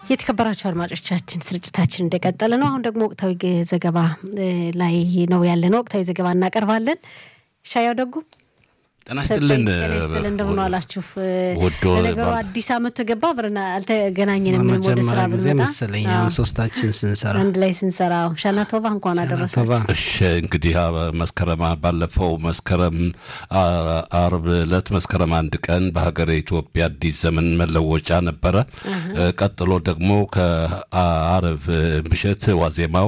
የተከበራችሁ አድማጮቻችን ስርጭታችን እንደቀጠለ ነው። አሁን ደግሞ ወቅታዊ ዘገባ ላይ ነው ያለነው። ወቅታዊ ዘገባ እናቀርባለን። ሻያው ደጉ ጤና ይስጥልን ስትል እንደምን ዋላችሁ? ወዶ ለነገሩ አዲስ ዓመት ተገባ አብረን አልተገናኘንም። ምንም ወደ ስራ ጊዜ ብንመጣ መሰለኝ አሁን ሶስታችን ስንሰራ አንድ ላይ ስንሰራ ሻና ቶባ እንኳን አደረሰ ቶባ እሺ እንግዲህ አ- መስከረም ባለፈው መስከረም አ- አርብ ዕለት መስከረም አንድ ቀን በሀገረ ኢትዮጵያ አዲስ ዘመን መለወጫ ነበረ። እ፣ ቀጥሎ ደግሞ ከአርብ ምሽት ዋዜማው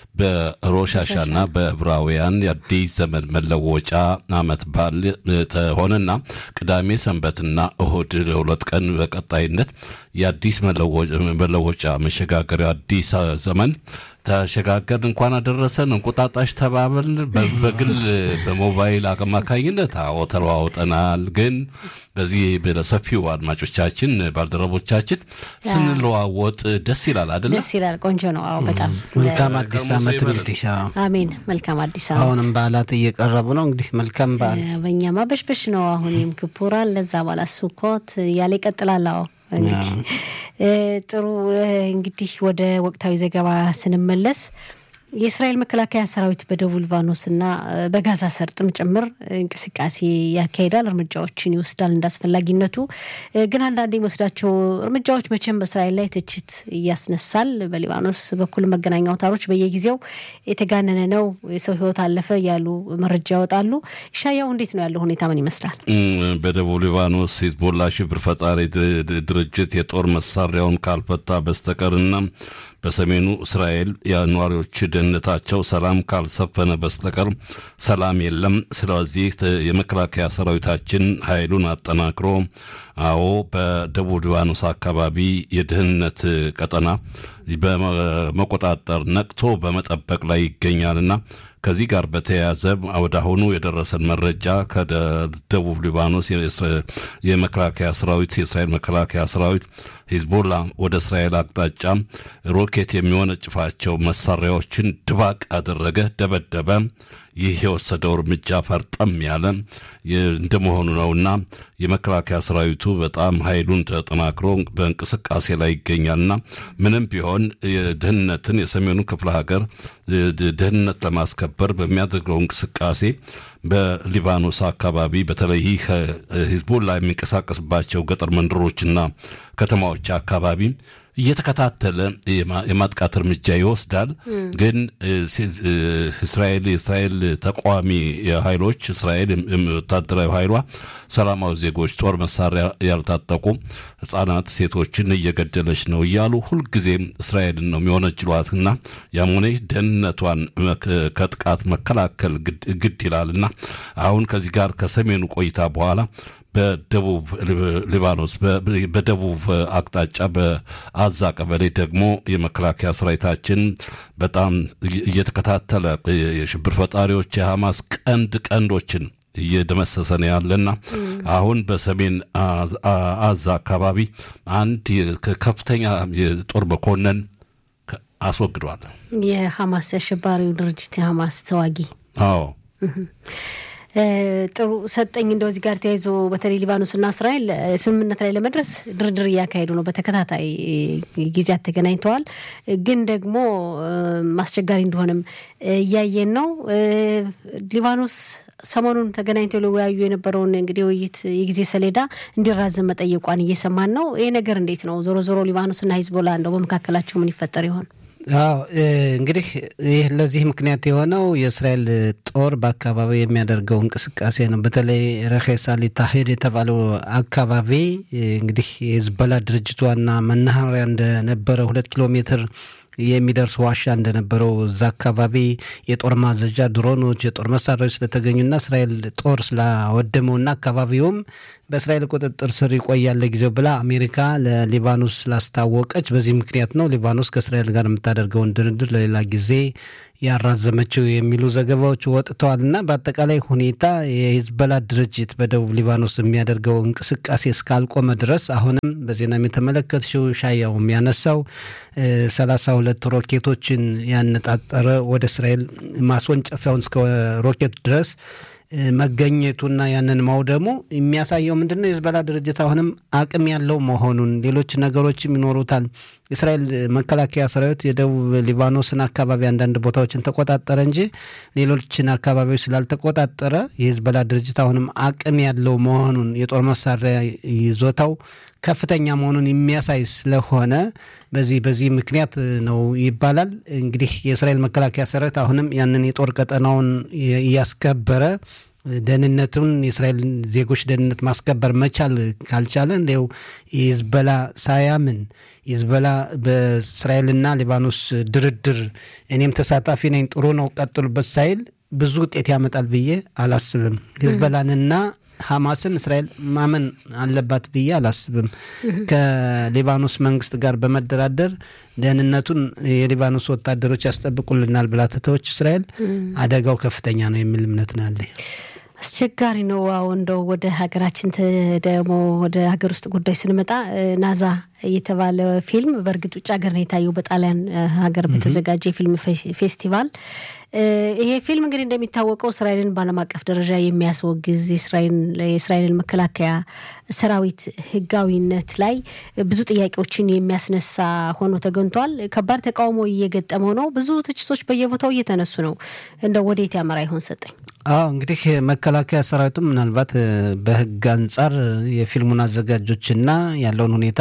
በሮሻሻና በዕብራውያን የአዲስ ዘመን መለወጫ አመት በዓል እ፣ ተሆነና ቅዳሜ ሰንበትና እሁድ ለሁለት ቀን በቀጣይነት የአዲስ መለወ- መለወጫ መሸጋገሪያ አዲስ ዘመን ተሸጋገር እንኳን አደረሰን እንቁጣጣሽ ተባብል በ- በግል በሞባይል አማካኝነት አዎ ተለዋውጠናል። ግን በዚህ በሰፊው አድማጮቻችን ባልደረቦቻችን ስንለዋወጥ ደስ ይላል አይደለም? ደስ ይላል። ቆንጆ ነው። አዎ በጣም መልካም አዲስ ደግሞ ዓመት ሰው እንግዲህ አዎ። አሜን። መልካም አዲስ ዓመት። አሁንም በዓላት እየቀረቡ ነው። እንግዲህ መልካም በዓል በእኛማ በሽበሽ ነው። አሁን የም ክፑራን ለዛ በኋላ ሱኮት እያለ ይቀጥላል። አዎ እንግዲህ እ፣ ጥሩ እ፣ እንግዲህ ወደ ወቅታዊ ዘገባ ስንመለስ የእስራኤል መከላከያ ሰራዊት በደቡብ ሊባኖስና እ፣ በጋዛ ሰርጥም ጭምር እንቅስቃሴ ያካሂዳል፣ እርምጃዎችን ይወስዳል እንዳስፈላጊነቱ። እ፣ ግን አንዳንድ የሚወስዳቸው እርምጃዎች መቼም በእስራኤል ላይ ትችት እያስነሳል። በሊባኖስ በኩል መገናኛ አውታሮች በየጊዜው የተጋነነ ነው፣ የሰው ሕይወት አለፈ እያሉ መረጃ ያወጣሉ። ሻያው እንዴት ነው ያለው ሁኔታ ምን ይመስላል? እም፣ በደቡብ ሊባኖስ ሂዝቦላ ሽብር ፈጣሪ ድ- ድ- ድርጅት የጦር መሳሪያውን ካልፈታ በስተቀርና በሰሜኑ እስራኤል የነዋሪዎች ደህንነታቸው ሰላም ካልሰፈነ በስተቀር ሰላም የለም። ስለዚህ ት- የመከላከያ ሰራዊታችን ኃይሉን አጠናክሮ አዎ በደቡብ ሊባኖስ አካባቢ የደህንነት ቀጠና በመቆጣጠር ነቅቶ በመጠበቅ ላይ ይገኛልና ከዚህ ጋር በተያያዘ ወደ አሁኑ የደረሰን መረጃ ከደቡብ ሊባኖስ የእስራ- የመከላከያ ሰራዊት የእስራኤል መከላከያ ሰራዊት ሂዝቦላ ወደ እስራኤል አቅጣጫ ሮኬት የሚወነጭፋቸው መሳሪያዎችን ድባቅ አደረገ፣ ደበደበ። ይህ የወሰደው እርምጃ ፈርጠም ያለ የ- እንደመሆኑ ነውና የመከላከያ ሰራዊቱ በጣም ኃይሉን ተጠናክሮ በእንቅስቃሴ ላይ ይገኛልና ምንም ቢሆን የደህንነትን የሰሜኑ ክፍለ ሀገር ድ- ደህንነት ለማስከበር በሚያደርገው እንቅስቃሴ በሊባኖስ አካባቢ በተለይ ይህ ሂዝቦላ የሚንቀሳቀስባቸው ገጠር መንደሮችና ከተማዎች አካባቢ እየተከታተለ የማ- የማጥቃት እርምጃ ይወስዳል። ግን እ፣ ሲ- እ፣ እስራኤል የእስራኤል ተቃዋሚ ኃይሎች እስራኤል የም- የም- ወታደራዊ ኃይሏ ሰላማዊ ዜጎች ጦር መሳሪያ ያልታጠቁ ህጻናት፣ ሴቶችን እየገደለች ነው እያሉ ሁልጊዜም እስራኤልን ነው የሚወነጅሏትና ያም ሆነ ይህ ደህንነቷን መክ- ከጥቃት መከላከል ግድ- ግድ ይላልና አሁን ከዚህ ጋር ከሰሜኑ ቆይታ በኋላ በደቡብ ሊባኖስ በ- በደቡብ አቅጣጫ በአዛ ቀበሌ ደግሞ የመከላከያ ሰራዊታችን በጣም እየ- እየተከታተለ የሽብር ፈጣሪዎች የሐማስ ቀንድ ቀንዶችን እየደመሰሰ ነው ያለና አሁን በሰሜን አዝ- አ- አዛ አካባቢ አንድ የ- ከፍተኛ የጦር መኮንን ከ- አስወግዷል። የሐማስ አሸባሪው ድርጅት የሐማስ ተዋጊ አዎ እ፣ ጥሩ ሰጠኝ። እንደው እዚህ ጋር ተያይዞ በተለይ ሊባኖስና እስራኤል እ፣ ስምምነት ላይ ለመድረስ ድርድር እያካሄዱ ነው። በተከታታይ እ፣ ጊዜያት ተገናኝተዋል። እ፣ ግን ደግሞ እ፣ አስቸጋሪ እንደሆነም እ፣ እያየን ነው። እ፣ ሊባኖስ ሰሞኑን ተገናኝተው ሊወያዩ የነበረውን እንግዲህ ውይይት የጊዜ ሰሌዳ እንዲራዘም መጠየቋን እየሰማን ነው። ይሄ ነገር እንዴት ነው? ዞሮ ዞሮ ሊባኖስና ሂዝቦላ እንደው በመካከላቸው ምን ይፈጠር ይሆን? አዎ እ፣ እንግዲህ ይህ ለዚህ ምክንያት የሆነው የእስራኤል ጦር በአካባቢው የሚያደርገው እንቅስቃሴ ነው። በተለይ ረኼስ አሊ ታሂር የተባለው አካባቢ እ፣ እንግዲህ የሂዝቦላ ድርጅት ዋና መናኸሪያ እንደነበረ ሁለት ኪሎ ሜትር የሚደርስ ዋሻ እንደነበረው እዛ አካባቢ የጦር ማዘዣ ድሮኖች፣ የጦር መሳሪያዎች ስለተገኙና እስራኤል ጦር ስላወደመውና አካባቢውም በእስራኤል ቁጥጥር ስር ይቆያል ለጊዜው ብላ አሜሪካ ለሊባኖስ ስላስታወቀች በዚህ ምክንያት ነው ሊባኖስ ከእስራኤል ጋር የምታደርገውን ድርድር ለሌላ ጊዜ ያራዘመችው የሚሉ ዘገባዎች ወጥተዋል እና በአጠቃላይ ሁኔታ የሂዝቦላ ድርጅት በደቡብ ሊባኖስ የሚያደርገው እንቅስቃሴ እስካልቆመ ድረስ አሁንም በዜናም የተመለከትሽው ሻያው የሚያነሳው ሰላሳ ሁለት ሮኬቶችን ያነጣጠረ ወደ እስራኤል ማስወንጨፊያውን እስከ ሮኬት ድረስ መገኘቱና ያንን ማውደሙ የሚያሳየው ምንድን ነው? የህዝበላ ድርጅት አሁንም አቅም ያለው መሆኑን ሌሎች ነገሮችም ይኖሩታል። የእስራኤል መከላከያ ሰራዊት የደቡብ ሊባኖስን አካባቢ አንዳንድ ቦታዎችን ተቆጣጠረ እንጂ ሌሎችን አካባቢዎች ስላልተቆጣጠረ የህዝበላ ድርጅት አሁንም አቅም ያለው መሆኑን የጦር መሳሪያ ይዞታው ከፍተኛ መሆኑን የሚያሳይ ስለሆነ በዚህ በዚህ ምክንያት ነው ይባላል። እንግዲህ የእስራኤል መከላከያ ሰራዊት አሁንም ያንን የጦር ቀጠናውን እያስከበረ ደህንነቱን የእስራኤል ዜጎች ደህንነት ማስከበር መቻል ካልቻለ እንዲው የሂዝበላ ሳያምን ሂዝበላ በእስራኤልና ሊባኖስ ድርድር እኔም ተሳታፊ ነኝ ጥሩ ነው ቀጥሉበት ሳይል ብዙ ውጤት ያመጣል ብዬ አላስብም። ሂዝበላንና ሐማስን እስራኤል ማመን አለባት ብዬ አላስብም። ከሊባኖስ መንግስት ጋር በመደራደር ደህንነቱን የሊባኖስ ወታደሮች ያስጠብቁልናል ብላ ትተዎች እስራኤል አደጋው ከፍተኛ ነው የሚል እምነት ነው ያለኝ። አስቸጋሪ ነው። አዎ እንደው ወደ ሀገራችን ደግሞ ወደ ሀገር ውስጥ ጉዳይ ስንመጣ ናዛ የተባለ ፊልም በእርግጥ ውጭ ሀገር ነው የታየው በጣሊያን ሀገር በተዘጋጀ የፊልም ፌስቲቫል። ይሄ ፊልም እንግዲህ እንደሚታወቀው እስራኤልን በዓለም አቀፍ ደረጃ የሚያስወግዝ የእስራኤልን መከላከያ ሰራዊት ሕጋዊነት ላይ ብዙ ጥያቄዎችን የሚያስነሳ ሆኖ ተገኝቷል። ከባድ ተቃውሞ እየገጠመው ነው። ብዙ ትችቶች በየቦታው እየተነሱ ነው። እንደው ወዴት ያመራ ይሆን ሰጠኝ? አዎ እንግዲህ መከላከያ ሰራዊቱም ምናልባት በህግ አንጻር የፊልሙን አዘጋጆችና ያለውን ሁኔታ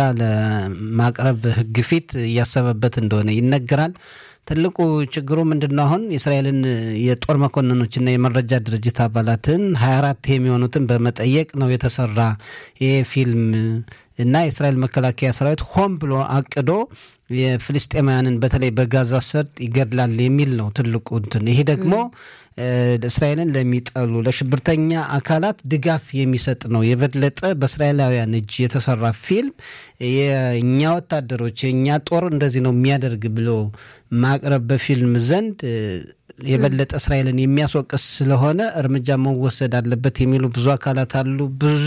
ለማቅረብ ህግ ፊት እያሰበበት እንደሆነ ይነገራል። ትልቁ ችግሩ ምንድን ነው? አሁን የእስራኤልን የጦር መኮንኖችና የመረጃ ድርጅት አባላትን ሀያ አራት የሚሆኑትን በመጠየቅ ነው የተሰራ ይህ ፊልም እና የእስራኤል መከላከያ ሰራዊት ሆን ብሎ አቅዶ የፍልስጤማውያንን በተለይ በጋዛ ሰርጥ ይገድላል የሚል ነው ትልቁ እንትን። ይሄ ደግሞ እስራኤልን ለሚጠሉ ለሽብርተኛ አካላት ድጋፍ የሚሰጥ ነው። የበለጠ በእስራኤላውያን እጅ የተሰራ ፊልም የእኛ ወታደሮች የእኛ ጦር እንደዚህ ነው የሚያደርግ ብሎ ማቅረብ በፊልም ዘንድ የበለጠ እስራኤልን የሚያስወቅስ ስለሆነ እርምጃ መወሰድ አለበት የሚሉ ብዙ አካላት አሉ። ብዙ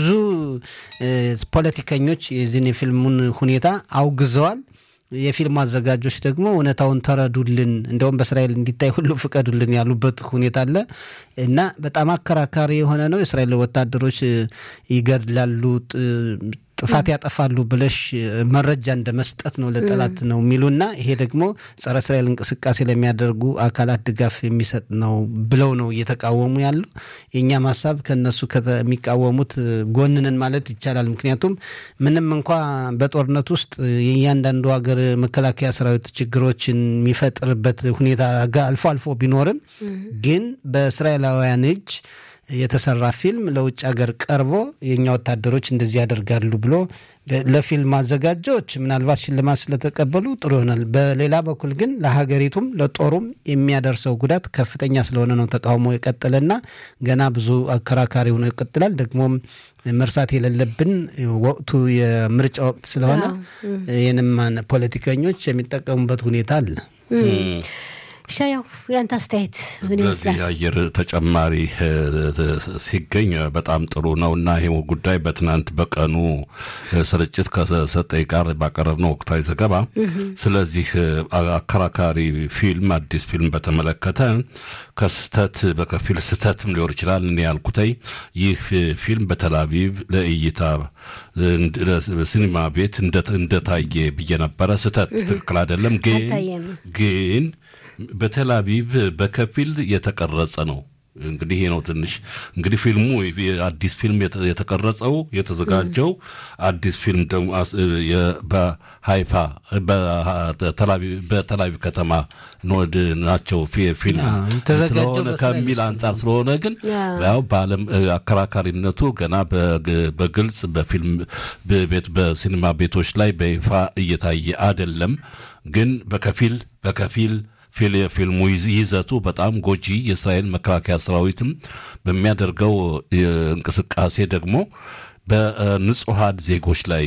ፖለቲከኞች የዚህን የፊልሙን ሁኔታ አውግዘዋል። የፊልም አዘጋጆች ደግሞ እውነታውን ተረዱልን፣ እንደውም በእስራኤል እንዲታይ ሁሉ ፍቀዱልን ያሉበት ሁኔታ አለ እና በጣም አከራካሪ የሆነ ነው። የእስራኤል ወታደሮች ይገድላሉ ጥፋት ያጠፋሉ ብለሽ መረጃ እንደ መስጠት ነው ለጠላት ነው የሚሉና ይሄ ደግሞ ጸረ እስራኤል እንቅስቃሴ ለሚያደርጉ አካላት ድጋፍ የሚሰጥ ነው ብለው ነው እየተቃወሙ ያሉ። የእኛም ሀሳብ ከነሱ ከሚቃወሙት ጎንንን ማለት ይቻላል። ምክንያቱም ምንም እንኳ በጦርነት ውስጥ የእያንዳንዱ ሀገር መከላከያ ሰራዊት ችግሮችን የሚፈጥርበት ሁኔታ አልፎ አልፎ ቢኖርም ግን በእስራኤላውያን እጅ የተሰራ ፊልም ለውጭ ሀገር ቀርቦ የእኛ ወታደሮች እንደዚህ ያደርጋሉ ብሎ ለፊልም አዘጋጆች ምናልባት ሽልማት ስለተቀበሉ ጥሩ ይሆናል። በሌላ በኩል ግን ለሀገሪቱም ለጦሩም የሚያደርሰው ጉዳት ከፍተኛ ስለሆነ ነው ተቃውሞ የቀጠለና ገና ብዙ አከራካሪ ሆኖ ይቀጥላል። ደግሞም መርሳት የሌለብን ወቅቱ የምርጫ ወቅት ስለሆነ ይህንም ፖለቲከኞች የሚጠቀሙበት ሁኔታ አለ። ሻያው ያንተ አስተያየት ምን ይመስላል? ለዚህ የአየር ተጨማሪ ሲገኝ በጣም ጥሩ ነው እና ይህ ጉዳይ በትናንት በቀኑ ስርጭት ከሰጠኝ ጋር ባቀረብነው ወቅታዊ ዘገባ ስለዚህ አከራካሪ ፊልም አዲስ ፊልም በተመለከተ ከስህተት በከፊል ስህተትም ሊሆን ይችላል። እኔ ያልኩተይ ይህ ፊልም በተላቪቭ ለእይታ ሲኒማ ቤት እንደታየ ብዬ ነበረ። ስህተት ትክክል አይደለም ግን ግን በቴል አቪቭ በከፊል የተቀረጸ ነው። እንግዲህ ይሄ ነው ትንሽ እንግዲህ ፊልሙ አዲስ ፊልም የተቀረጸው የተዘጋጀው አዲስ ፊልም ደግሞ በሃይፋ በተላቪቭ ከተማ ናቸው ፊልም ስለሆነ ከሚል አንጻር ስለሆነ ግን ያው በዓለም አከራካሪነቱ ገና በግልጽ በፊልም ቤት በሲኒማ ቤቶች ላይ በይፋ እየታየ አይደለም። ግን በከፊል በከፊል የፊልሙ ይዘቱ በጣም ጎጂ የእስራኤል መከላከያ ሰራዊትም በሚያደርገው እንቅስቃሴ ደግሞ በንጹሐን ዜጎች ላይ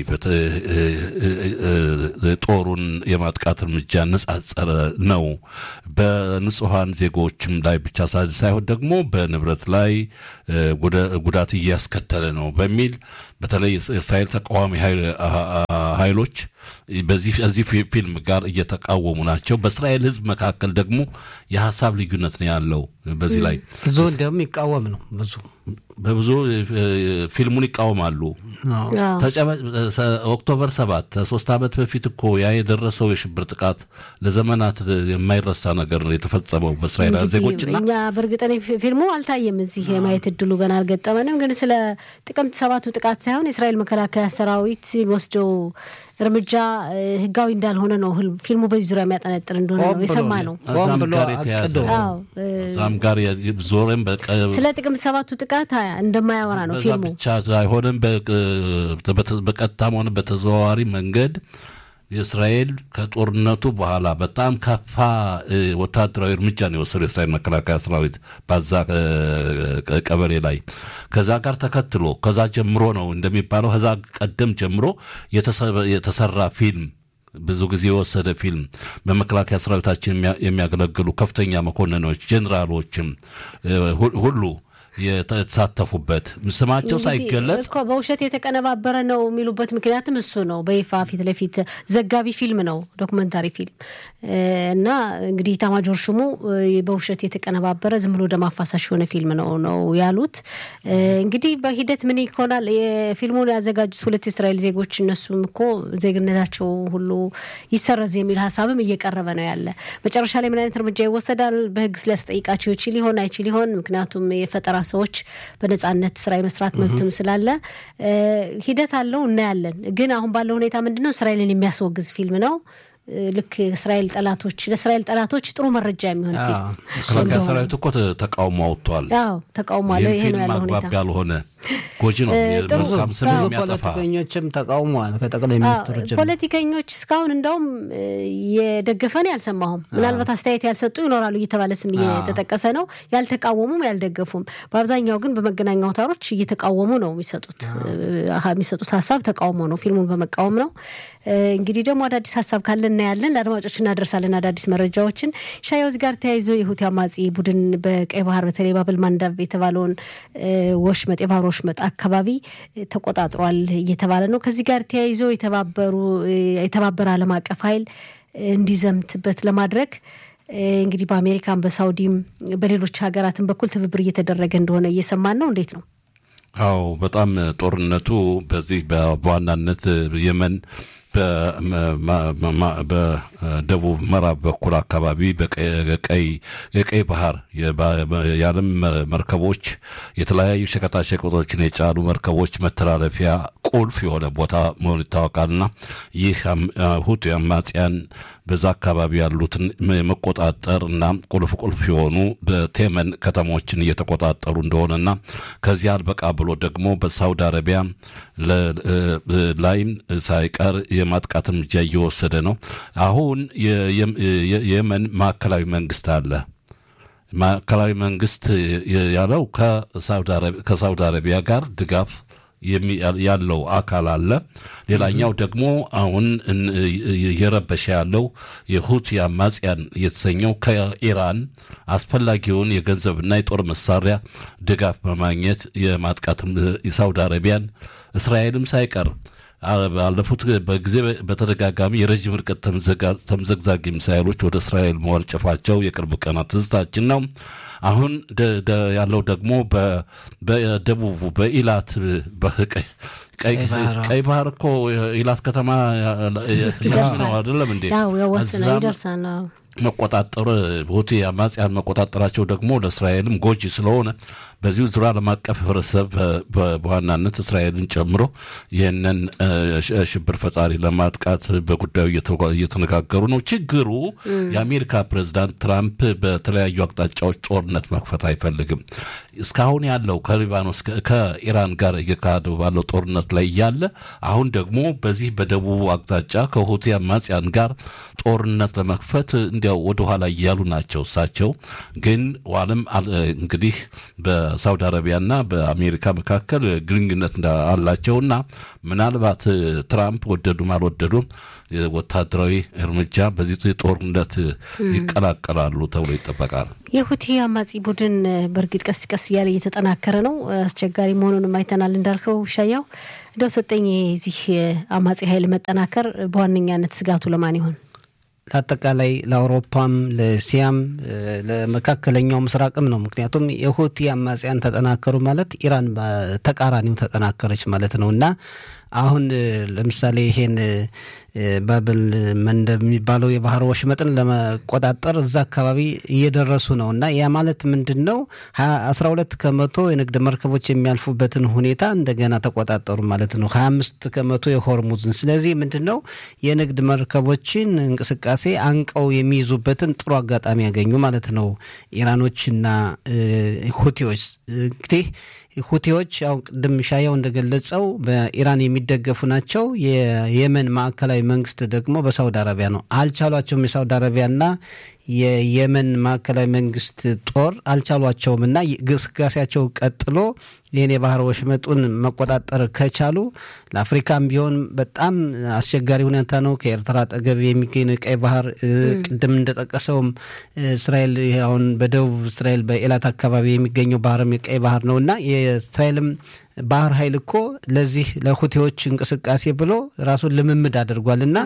ጦሩን የማጥቃት እርምጃ ነጻጸረ ነው። በንጹሐን ዜጎችም ላይ ብቻ ሳይሆን ደግሞ በንብረት ላይ ጉዳት እያስከተለ ነው በሚል በተለይ የእስራኤል ተቃዋሚ ኃይሎች በዚህ እዚህ ፊልም ጋር እየተቃወሙ ናቸው። በእስራኤል ሕዝብ መካከል ደግሞ የሀሳብ ልዩነት ነው ያለው። በዚህ ላይ ብዙ እንዲያውም ይቃወም ነው ብዙ በብዙ ፊልሙን ይቃወማሉ። ኦክቶበር ሰባት ሶስት ዓመት በፊት እኮ ያ የደረሰው የሽብር ጥቃት ለዘመናት የማይረሳ ነገር ነው የተፈጸመው በእስራኤል ዜጎችና እኛ በእርግጥ ፊልሙ አልታየም፣ እዚህ የማየት እድሉ ገና አልገጠመንም። ግን ስለ ጥቅምት ሰባቱ ጥቃት ሳይሆን የእስራኤል መከላከያ ሰራዊት ወስደው እርምጃ ህጋዊ እንዳልሆነ ነው ፊልሙ በዚህ ዙሪያ የሚያጠነጥር እንደሆነ ነው የሰማ ነው። እዛም ጋር የተያዘ እዛም ጋር ዞረም ስለ ጥቅምት ሰባቱ ጥቃት እንደማያወራ ነው ፊልሙ ብቻ አይሆንም። በቀጥታም ሆነ በተዘዋዋሪ መንገድ የእስራኤል ከጦርነቱ በኋላ በጣም ከፋ ወታደራዊ እርምጃ ነው የወሰደው የእስራኤል መከላከያ ሰራዊት ባዛ ቀበሌ ላይ። ከዛ ጋር ተከትሎ ከዛ ጀምሮ ነው እንደሚባለው ከዛ ቀደም ጀምሮ የተሰራ ፊልም ብዙ ጊዜ የወሰደ ፊልም በመከላከያ ሰራዊታችን የሚያገለግሉ ከፍተኛ መኮንኖች፣ ጄኔራሎችም ሁሉ የተሳተፉበት ስማቸው ሳይገለጽ እኮ በውሸት የተቀነባበረ ነው የሚሉበት ምክንያትም እሱ ነው። በይፋ ፊት ለፊት ዘጋቢ ፊልም ነው፣ ዶክመንታሪ ፊልም እና እንግዲህ ኢታማጆር ሹሙ በውሸት የተቀነባበረ ዝም ብሎ ደም አፋሳሽ የሆነ ፊልም ነው ነው ያሉት። እንግዲህ በሂደት ምን ይሆናል? የፊልሙን ያዘጋጁት ሁለት የእስራኤል ዜጎች እነሱም እኮ ዜግነታቸው ሁሉ ይሰረዝ የሚል ሀሳብም እየቀረበ ነው ያለ። መጨረሻ ላይ ምን አይነት እርምጃ ይወሰዳል? በህግ ሊያስጠይቃቸው ይችል ይሆን አይችል ይሆን? ምክንያቱም የፈጠራ ሰዎች በነጻነት ስራ የመስራት መብትም ስላለ ሂደት አለው እናያለን። ግን አሁን ባለው ሁኔታ ምንድነው እስራኤልን የሚያስወግዝ ፊልም ነው። ልክ እስራኤል ጠላቶች ለእስራኤል ጠላቶች ጥሩ መረጃ የሚሆን ፊልም መከላከያ ሰራዊት እኮ ተቃውሞ አውጥቷል። አዎ ተቃውሞ አለ። ይሄ ነው ያለው ሁኔታ። አግባብ ያልሆነ ጎጂ ነው። መልካም ስም ብዙ የሚያጠፋ ፖለቲከኞችም ተቃውመዋል። ከጠቅላይ ሚኒስትሩ ጀምሮ ፖለቲከኞች እስካሁን እንደውም የደገፈን ያልሰማሁም፣ ምናልባት አስተያየት ያልሰጡ ይኖራሉ እየተባለ ስም እየተጠቀሰ ነው። ያልተቃወሙም ያልደገፉም፣ በአብዛኛው ግን በመገናኛ አውታሮች እየተቃወሙ ነው የሚሰጡት የሚሰጡት ሀሳብ ተቃውሞ ነው። ፊልሙን በመቃወም ነው። እንግዲህ ደግሞ አዳዲስ ሀሳብ ካለ እናያለን፣ ለአድማጮች እናደርሳለን አዳዲስ መረጃዎችን። ሻያውዝ ጋር ተያይዞ የሁቲ አማጺ ቡድን በቀይ ባህር በተለይ ባብል ማንዳብ የተባለውን ወሽመጥ የባህር ወሽመጥ አካባቢ ተቆጣጥሯል እየተባለ ነው። ከዚህ ጋር ተያይዞ የተባበሩ የተባበረ ዓለም አቀፍ ኃይል እንዲዘምትበት ለማድረግ እንግዲህ በአሜሪካን በሳውዲም በሌሎች ሀገራትን በኩል ትብብር እየተደረገ እንደሆነ እየሰማን ነው። እንዴት ነው? አዎ በጣም ጦርነቱ በዚህ በዋናነት የመን በደቡብ ምዕራብ በኩል አካባቢ በቀይ የቀይ ባህር የዓለም መርከቦች የተለያዩ ሸቀጣሸቀጦችን የጫኑ መርከቦች መተላለፊያ ቁልፍ የሆነ ቦታ መሆኑ ይታወቃልና ይህ ሁቲ አማጽያን በዛ አካባቢ ያሉትን የመቆጣጠር እና ቁልፍ ቁልፍ የሆኑ በቴመን ከተሞችን እየተቆጣጠሩ እንደሆነና ከዚያ አልበቃ ብሎ ደግሞ በሳውዲ አረቢያ ላይም ሳይቀር የማጥቃት እርምጃ እየወሰደ ነው። አሁን የየመን ማዕከላዊ መንግስት አለ። ማዕከላዊ መንግስት ያለው ከሳውዲ አረቢያ ጋር ድጋፍ ያለው አካል አለ። ሌላኛው ደግሞ አሁን እየረበሸ ያለው የሁቲ አማጽያን የተሰኘው ከኢራን አስፈላጊውን የገንዘብና የጦር መሳሪያ ድጋፍ በማግኘት የማጥቃት የሳውዲ አረቢያን እስራኤልም ሳይቀር ባለፉት በጊዜ በተደጋጋሚ የረዥም ርቀት ተምዘግዛጊ ሚሳይሎች ወደ እስራኤል መወርጨፋቸው የቅርብ ቀናት ትዝታችን ነው። አሁን ያለው ደግሞ በደቡቡ በኢላት ቀይ ባህር እኮ ኢላት ከተማ ነው አይደለም እንዴ? ይደርሳል። መቆጣጠር ሁቲ አማጽያን መቆጣጠራቸው ደግሞ ለእስራኤልም ጎጂ ስለሆነ በዚሁ ዙሪያ ዓለም አቀፍ ህብረተሰብ በዋናነት እስራኤልን ጨምሮ ይህንን ሽብር ፈጣሪ ለማጥቃት በጉዳዩ እየተነጋገሩ ነው። ችግሩ የአሜሪካ ፕሬዚዳንት ትራምፕ በተለያዩ አቅጣጫዎች ጦርነት መክፈት አይፈልግም። እስካሁን ያለው ከሊባኖስ ከኢራን ጋር እየካሄደ ባለው ጦርነት ላይ እያለ አሁን ደግሞ በዚህ በደቡቡ አቅጣጫ ከሁቲ አማጽያን ጋር ጦርነት ለመክፈት እንዲያው ወደኋላ እያሉ ናቸው። እሳቸው ግን ዋለም እንግዲህ በሳውዲ አረቢያና በአሜሪካ መካከል ግንኙነት አላቸውና ምናልባት ትራምፕ ወደዱም አልወደዱም ወታደራዊ እርምጃ በዚህ ጦርነት ይቀላቀላሉ ተብሎ ይጠበቃል። የሁቲ አማጺ አማጺ ቡድን በእርግጥ ቀስ ቀስ እያለ እየተጠናከረ ነው። አስቸጋሪ መሆኑንም አይተናል። እንዳልከው ሻያው እንደው ሰጠኝ የዚህ አማጺ ኃይል መጠናከር በዋነኛነት ስጋቱ ለማን ይሆን? ለአጠቃላይ ለአውሮፓም ለእስያም ለመካከለኛው ምስራቅም ነው። ምክንያቱም የሁቲ አማጽያን ተጠናከሩ ማለት ኢራን ተቃራኒው ተጠናከረች ማለት ነው እና አሁን ለምሳሌ ይሄን ባብል መንደብ የሚባለው የባህር ወሽመጥን ለመቆጣጠር እዛ አካባቢ እየደረሱ ነው እና ያ ማለት ምንድን ነው? አስራ ሁለት ከመቶ የንግድ መርከቦች የሚያልፉበትን ሁኔታ እንደገና ተቆጣጠሩ ማለት ነው። ሀያ አምስት ከመቶ የሆርሙዝን። ስለዚህ ምንድን ነው የንግድ መርከቦችን እንቅስቃሴ አንቀው የሚይዙበትን ጥሩ አጋጣሚ ያገኙ ማለት ነው ኢራኖችና ሁቲዎች እንግዲህ ሁቲዎች ያው ቅድም ሻያው እንደገለጸው በኢራን የሚደገፉ ናቸው። የየመን ማዕከላዊ መንግስት ደግሞ በሳውዲ አረቢያ ነው። አልቻሏቸውም። የሳውዲ አረቢያና የየመን ማዕከላዊ መንግስት ጦር አልቻሏቸውም እና ግስጋሴያቸው ቀጥሎ ይህን የባህር ወሽመጡን መቆጣጠር ከቻሉ ለአፍሪካም ቢሆን በጣም አስቸጋሪ ሁኔታ ነው። ከኤርትራ አጠገብ የሚገኝ ነው የቀይ ባህር። ቅድም እንደጠቀሰውም እስራኤል አሁን በደቡብ እስራኤል በኤላት አካባቢ የሚገኘው ባህርም የቀይ ባህር ነው እና የእስራኤልም ባህር ኃይል እኮ ለዚህ ለሁቴዎች እንቅስቃሴ ብሎ ራሱን ልምምድ አድርጓል እና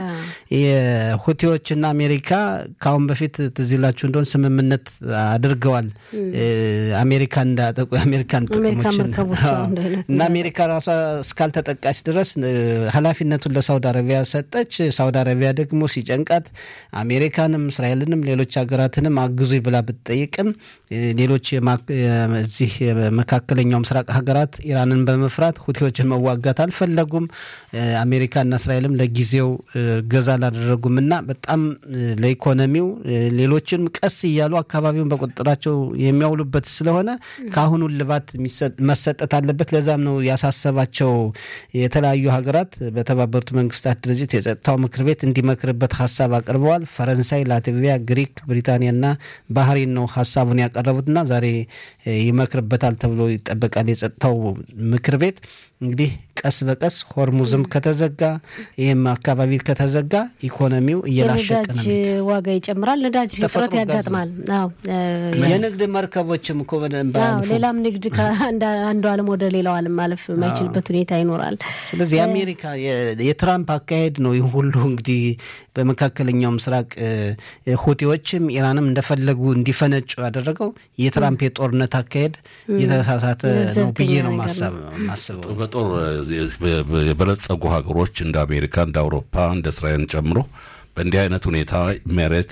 የሁቴዎችና አሜሪካ ከአሁን በፊት ትዝ ይላችሁ እንደሆን ስምምነት አድርገዋል። አሜሪካ እንዳያጠቁ የአሜሪካን ጥቅሞችን እና አሜሪካ ራሷ እስካልተጠቃች ድረስ ኃላፊነቱን ለሳውዲ አረቢያ ሰጠች። ሳውዲ አረቢያ ደግሞ ሲጨንቃት አሜሪካንም እስራኤልንም ሌሎች ሀገራትንም አግዙ ብላ ብትጠይቅም ሌሎች እዚህ መካከለኛው ምስራቅ ሀገራት ኢራንን በመፍራት ሁቲዎችን መዋጋት አልፈለጉም። አሜሪካና እስራኤልም ለጊዜው ገዛ አላደረጉም እና በጣም ለኢኮኖሚው ሌሎችንም ቀስ እያሉ አካባቢውን በቁጥጥራቸው የሚያውሉበት ስለሆነ ከአሁኑ ልባት መሰጠት አለበት። ለዛም ነው ያሳሰባቸው የተለያዩ ሀገራት በተባበሩት መንግስታት ድርጅት የጸጥታው ምክር ቤት እንዲመክርበት ሀሳብ አቅርበዋል። ፈረንሳይ፣ ላትቪያ፣ ግሪክ፣ ብሪታንያና ባህሬን ነው ሀሳቡን ያቀረቡትና ዛሬ ይመክርበታል ተብሎ ይጠበቃል የጸጥታው ምክር ቤት እንግዲህ ቀስ በቀስ ሆርሙዝም ከተዘጋ ይህም አካባቢ ከተዘጋ ኢኮኖሚው እየላሸቀ ነው። ዋጋ ይጨምራል። ነዳጅ እጥረት ያጋጥማል። የንግድ መርከቦችም እኮ ሌላም ንግድ ከአንዱ ዓለም ወደ ሌላው ዓለም ማለፍ የማይችልበት ሁኔታ ይኖራል። ስለዚህ የአሜሪካ የትራምፕ አካሄድ ነው ይህ ሁሉ እንግዲህ በመካከለኛው ምስራቅ ሁቲዎችም ኢራንም እንደፈለጉ እንዲፈነጩ ያደረገው የትራምፕ የጦርነት አካሄድ የተሳሳተ ነው ብዬ ነው ማስበው። በጦር የበለጸጉ ሀገሮች እንደ አሜሪካ፣ እንደ አውሮፓ፣ እንደ እስራኤልን ጨምሮ በእንዲህ አይነት ሁኔታ መሬት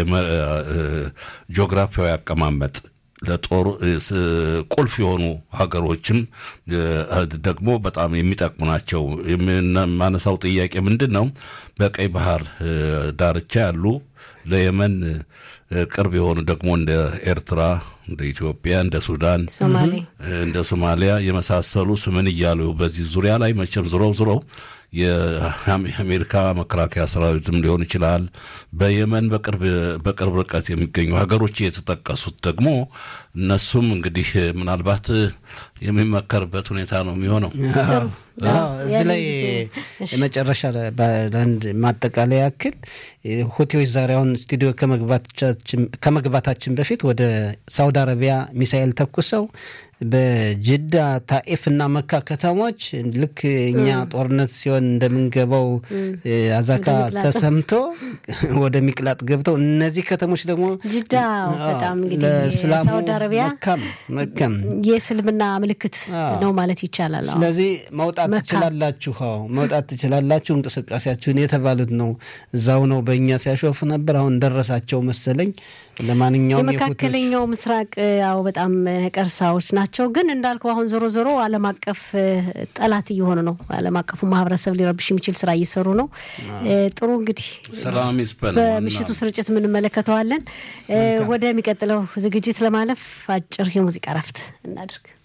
ጂኦግራፊያዊ አቀማመጥ ለጦር ቁልፍ የሆኑ ሀገሮችም ደግሞ በጣም የሚጠቅሙ ናቸው። የማነሳው ጥያቄ ምንድን ነው? በቀይ ባህር ዳርቻ ያሉ ለየመን ቅርብ የሆኑ ደግሞ እንደ ኤርትራ፣ እንደ ኢትዮጵያ፣ እንደ ሱዳን፣ እንደ ሶማሊያ የመሳሰሉ ስምን እያሉ በዚህ ዙሪያ ላይ መቼም ዝሮ ዝሮ የአሜሪካ መከላከያ ሰራዊትም ሊሆን ይችላል። በየመን በቅርብ ርቀት የሚገኙ ሀገሮች የተጠቀሱት ደግሞ እነሱም እንግዲህ ምናልባት የሚመከርበት ሁኔታ ነው የሚሆነው። እዚህ ላይ የመጨረሻ ለአንድ ማጠቃለያ ያክል ሁቲዎች ዛሬ አሁን ስቱዲዮ ከመግባታችን በፊት ወደ ሳውዲ አረቢያ ሚሳኤል ተኩሰው በጅዳ ታኢፍ እና መካ ከተሞች ልክ እኛ ጦርነት ሲሆን እንደምንገባው አዛካ ተሰምቶ ወደ ሚቅላጥ ገብተው እነዚህ ከተሞች ደግሞ ጅዳ በጣም እንግዲህ ሳውዲ አረቢያ መካም የእስልምና ምልክት ነው ማለት ይቻላል። ስለዚህ መውጣት ትችላላችሁ፣ መውጣት ትችላላችሁ፣ እንቅስቃሴያችሁን የተባሉት ነው። እዛው ነው በእኛ ሲያሾፍ ነበር። አሁን ደረሳቸው መሰለኝ። ለማንኛውም የመካከለኛው ምስራቅ ያው በጣም ነቀርሳዎች ናቸው። ግን እንዳልከው አሁን ዞሮ ዞሮ ዓለም አቀፍ ጠላት እየሆኑ ነው። ዓለም አቀፉ ማህበረሰብ ሊረብሽ የሚችል ስራ እየሰሩ ነው። ጥሩ እንግዲህ ሰላም ይስፈን። በምሽቱ ስርጭት እንመለከተዋለን። ወደሚቀጥለው ዝግጅት ለማለፍ አጭር የሙዚቃ ረፍት እናድርግ።